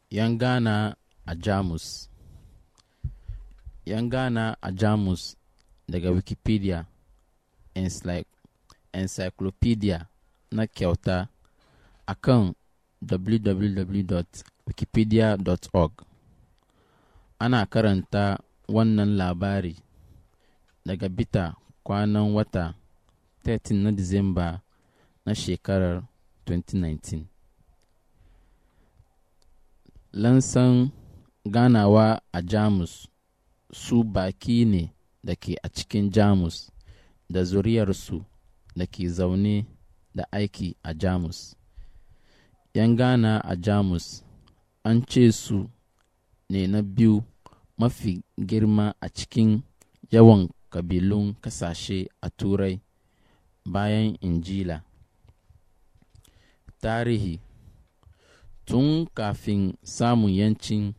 'Yan Ghana a Jamus ‘Yan Ghana a Jamus daga Wikipedia Encyclopedia na kyauta a kan www.wikipedia.org Ana karanta wannan labari daga bita kwanan wata 13 na Disamba na shekarar 2019. Lansan ganawa a Jamus su baƙi ne da ke a cikin Jamus da zuriyarsu da ke zaune da aiki a Jamus. ‘Yan Ghana a Jamus an ce su ne na biyu mafi girma a cikin yawan kabilun kasashe a Turai bayan Injila. Tarihi Tun kafin samun ‘yancin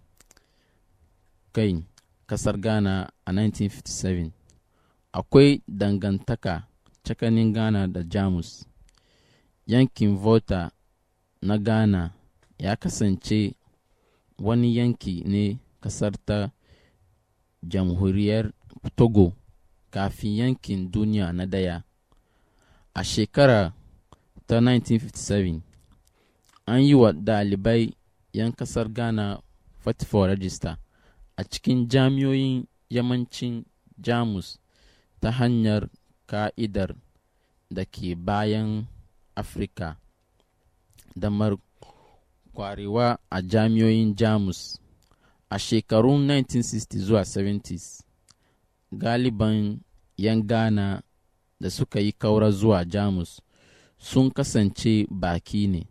kai kasar Ghana a 1957, akwai dangantaka tsakanin Ghana da Jamus. Yankin Volta na Ghana ya kasance wani yanki ne kasar ta Jamhuriyar Togo kafin yankin duniya na daya. A shekara ta 1957, an yi wa ɗalibai 'yan kasar Ghana 44 rajista a cikin jami'oyin yammacin Jamus ta hanyar ka'idar da ke bayan Afirka damar kwarewa a jami'oyin Jamus. A shekarun 1960 zuwa 70s, galiban 'yan Ghana da suka yi kaura zuwa Jamus sun kasance baki ne.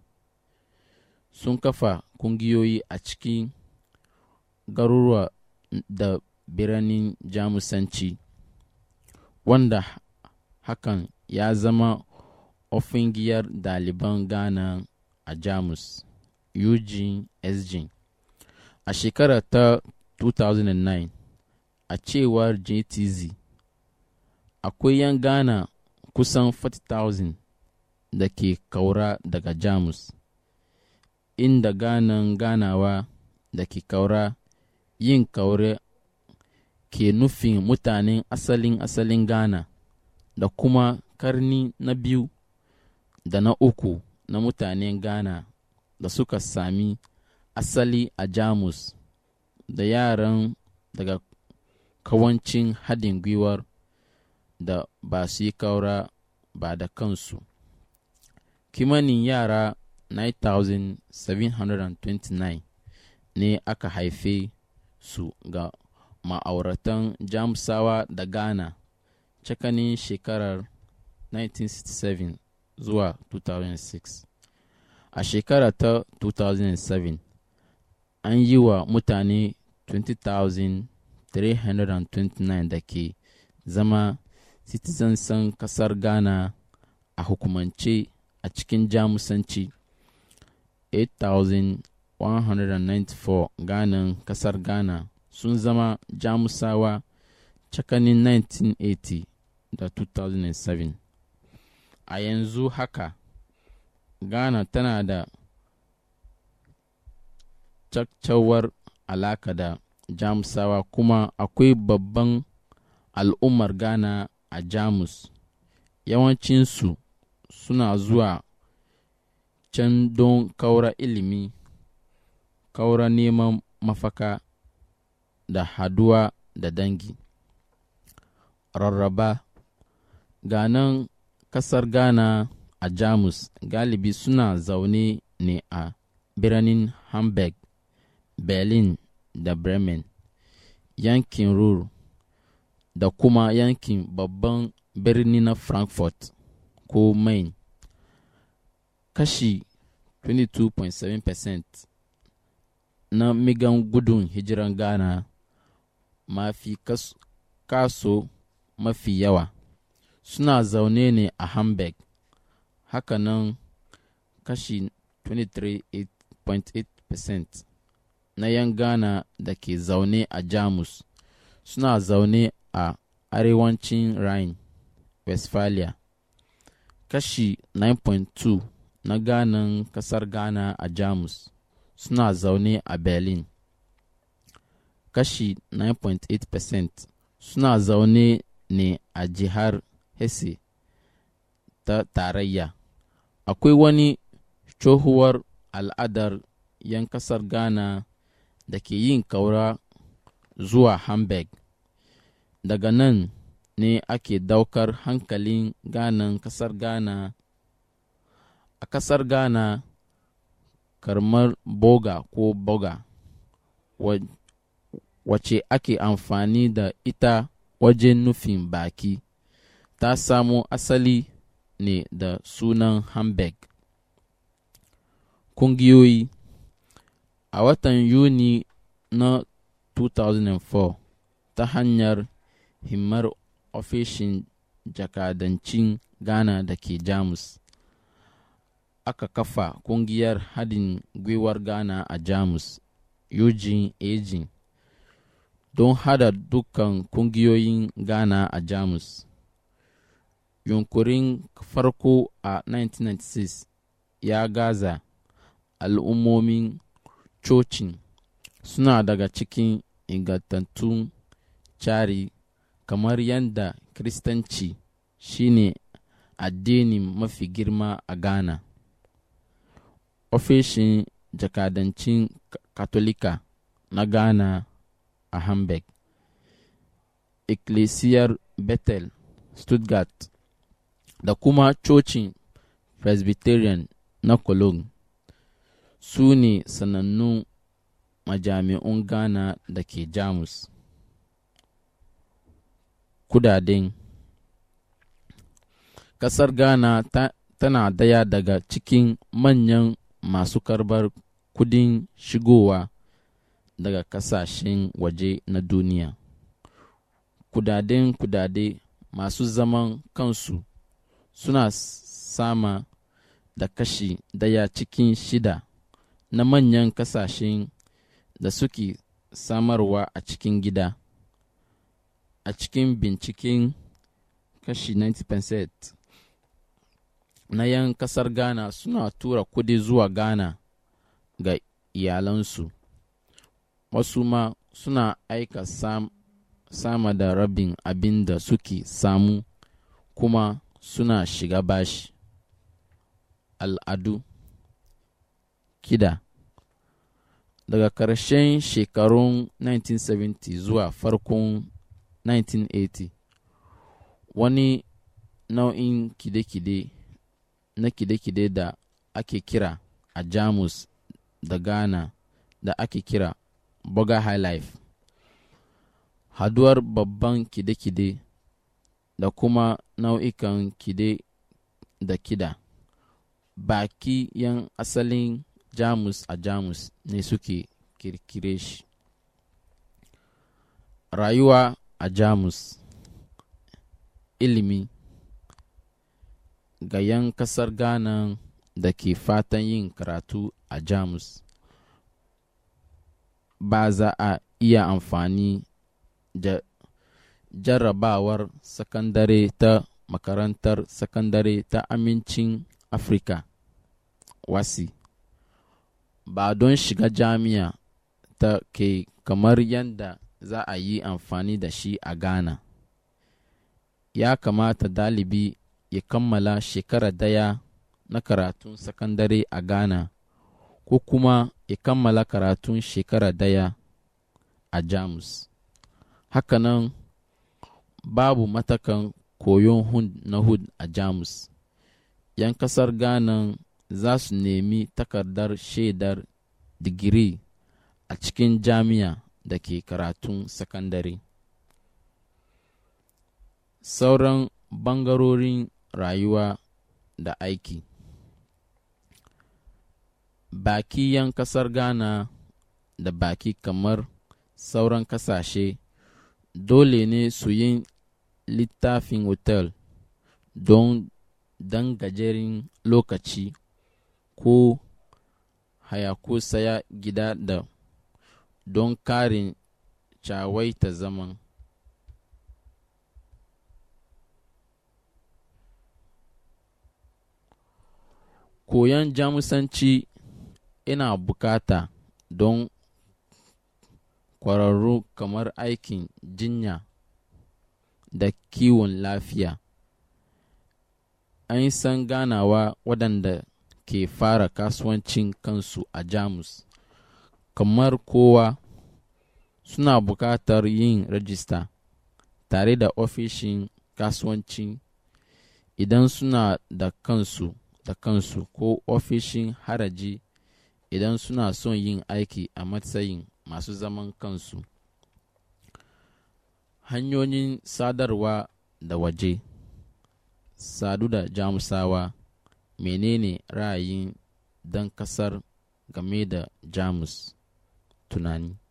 Sun kafa kungiyoyi a cikin garuruwa da biranen Jamusanci, wanda hakan ya zama ofingiyar ɗaliban Ghana a Jamus, Eugene SG. A shekara ta 2009, a cewar JTZ, akwai 'yan Ghana kusan 40,000 da ke kaura daga Jamus, inda ganan ganawa da ke kaura yin kaure ke nufin mutanen asalin asalin Ghana da kuma karni na biyu da na uku na mutanen Ghana da suka sami asali a Jamus da yaran daga kawancin haɗin gwiwar da ba su yi kaura ba da kansu. Kimanin yara 9,729 ne aka haife su ga ma'auratan Jamusawa da Ghana tsakanin shekarar 1967 zuwa 2006. A shekara ta 2007, an yi wa mutane 20,329 da ke zama citizensan kasar Ghana a hukumance a cikin Jamusanci. 8,194 Ghanan kasar Ghana sun zama Jamusawa tsakanin 1980 da 2007. A yanzu haka, Ghana tana da caccawar alaka da Jamusawa kuma akwai babban al'ummar Ghana a Jamus. Yawancinsu suna zuwa can don kaura ilimi, kaura neman mafaka da haduwa da dangi. Rarraba Ganan kasar Ghana a Jamus galibi suna zaune ne a biranen Hamburg, Berlin da Bremen, yankin Ruhr da kuma yankin babban birni na Frankfurt ko Main. Kashi 22.7% na migan gudun hijiran Ghana mafi kaso mafi yawa suna zaune ne a Hamburg, hakanan kashi 23.8% na 'yan Ghana da ke zaune a Jamus suna zaune a arewacin Rhine, Westphalia. Kashi 9.2 na Ghanan kasar Ghana a Jamus suna zaune a berlin kashi 9.8% suna zaune ne a jihar hesse ta tarayya akwai wani tsohuwar al'adar 'yan kasar ghana da ke yin kaura zuwa hamburg daga nan ne ake daukar hankalin ganan kasar ghana a kasar ghana karmar boga ko boga wace ake amfani da ita wajen nufin baki ta samo asali ne da sunan hamburg kungiyoyi a watan yuni na 2004 ta hanyar himmar ofishin jakadancin ghana da ke jamus aka kafa kungiyar haɗin gwiwar ghana a jamus eugene aging don hada dukkan kungiyoyin ghana a jamus yunkurin farko a 1996 ya gaza al'ummomin cocin suna daga cikin ingantattun cari kamar yadda kiristanci shine addinin mafi girma a ghana ofishin jakadancin katolika na ghana a hamburg ecclesiar bethel stuttgart da kuma cocin presbyterian na cologne su ne sanannun majami'un ghana da ke jamus kudaden kasar ghana ta, tana daya daga cikin manyan masu karbar kudin shigowa daga kasashen waje na duniya kudaden kudade masu zaman kansu suna sama da kashi daya cikin shida na manyan kasashen da suke samarwa a cikin gida a cikin binciken kashi 90% na yan kasar ghana suna tura kudi zuwa ghana ga iyalansu wasu ma suna aika sam, sama da rabin abin da suke samu kuma suna shiga bashi al'adu kida daga ƙarshen shekarun 1970 zuwa farkon 1980 wani nau'in kide-kide na kide-kide da ake kira a jamus da ghana da ake kira boga high life haduwar babban kide-kide da kuma nau'ikan kide da kida baki yan asalin jamus a jamus ne suke kirkire shi rayuwa a jamus ilimi ga yan kasar ghana da ke fatan yin karatu a jamus ba za a iya amfani da jarrabawar sakandare ta makarantar sakandare ta amincin afirka wasi ba don shiga jami'a ta ke kamar yadda za a yi amfani da shi a ghana ya kamata dalibi ya kammala shekara daya na karatun sakandare a ghana ko kuma ya kammala karatun shekara daya a jamus hakanan babu matakan koyon hud na hud a jamus yan kasar ghana za su nemi takardar shaidar digiri a cikin jami'a da ke karatun sakandare sauran bangarorin rayuwa da aiki baki yan kasar ghana da baki kamar sauran kasashe dole ne su yi littafin otel don dan gajeren lokaci ko haya ko saya gida da don karin cawaita zaman koyon jamusanci ina bukata don kwararru kamar aikin jinya da kiwon lafiya. An san ganawa waɗanda ke fara kasuwancin kansu a Jamus, kamar kowa suna bukatar yin rajista tare da ofishin kasuwanci idan suna da kansu da kansu ko ofishin haraji idan suna son yin aiki a matsayin masu zaman kansu. Hanyoyin sadarwa da waje Sadu da Jamusawa Menene ra'ayin dan ƙasar game da Jamus? Tunani